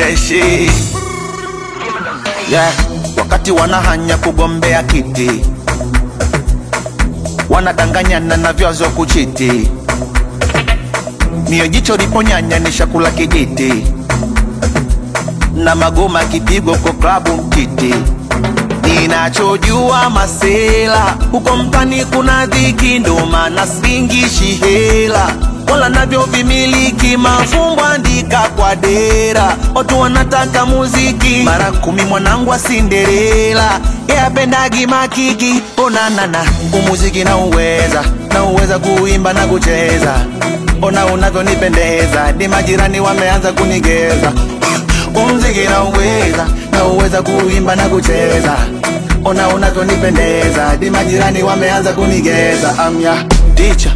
freshi yeah. Wakati wanahanya kugombea kiti, wanadanganyana na vyazo kuchiti, mio jicho liponyanya ni shakula kijiti, na magoma kipigo kwa klabu mtiti. Ninachojua masela huko mtani kuna dhiki, ndo maana singishi hela wala navyo vimiliki mafumbo andika kwa dera, watu wanataka muziki mara kumi. Mwanangu wa Cinderella yapendagi makiki, onanana umuziki na uweza na uweza kuimba na kucheza, ona unavyonipendeza, ni majirani wameanza kunigeza umziki na uweza na uweza kuimba na kucheza, ona unavyonipendeza, di majirani wameanza kunigeza. Amya ticha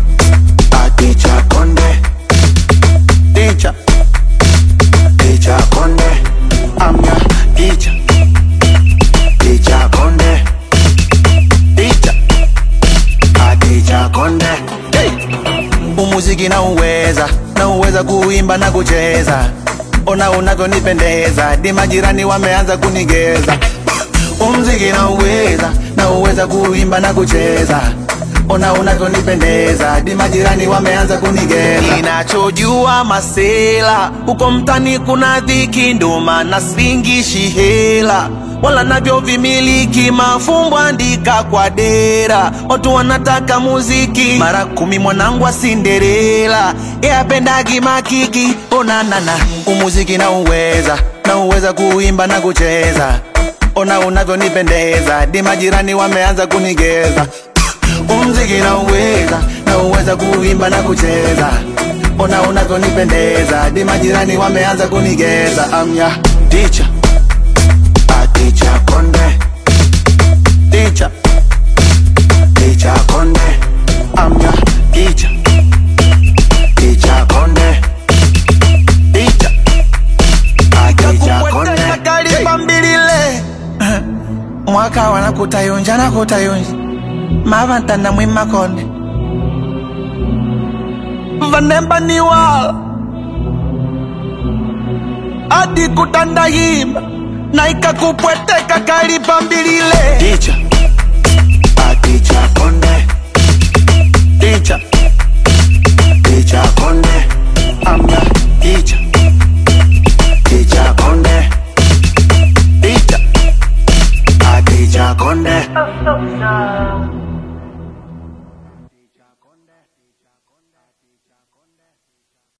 ticha konde ticha ticha konde amya ticha ticha konde ticha ticha konde hey! umuziki na uweza na uweza kuimba na kucheza ona unavyonipendeza, di majirani wameanza kunigeza. Umziki na uweza na uweza kuimba na kucheza, ona unavyonipendeza, di majirani wameanza kunigeza. Ninachojua masela huko mtani kuna dhiki, ndo maana singishi hela wala navyo vimiliki mafumbo andika kwa dera, watu wanataka muziki mara kumi. Mwanangu wa Cinderella yapendagi makiki, onanana umuziki na uweza na uweza kuimba na kucheza, ona unavyonipendeza, di majirani wameanza kunigeza. Umziki na uweza na uweza kuimba na kucheza, ona unavyonipendeza, di majirani wameanza kunigeza. Amya ticha Ticha konde Ticha Ticha konde Amya Ticha Ticha konde Ticha Ticha konde Kalimba mbilile Mwaka wana kutayunja na kutayunja Mavantana mwima konde Vanemba ni wala Adi kutandahimba na ikakupweteka kalipa mbilile ticha aticha konde ticha ticha konde amna ticha ticha konde ticha aticha konde Oh, so sad.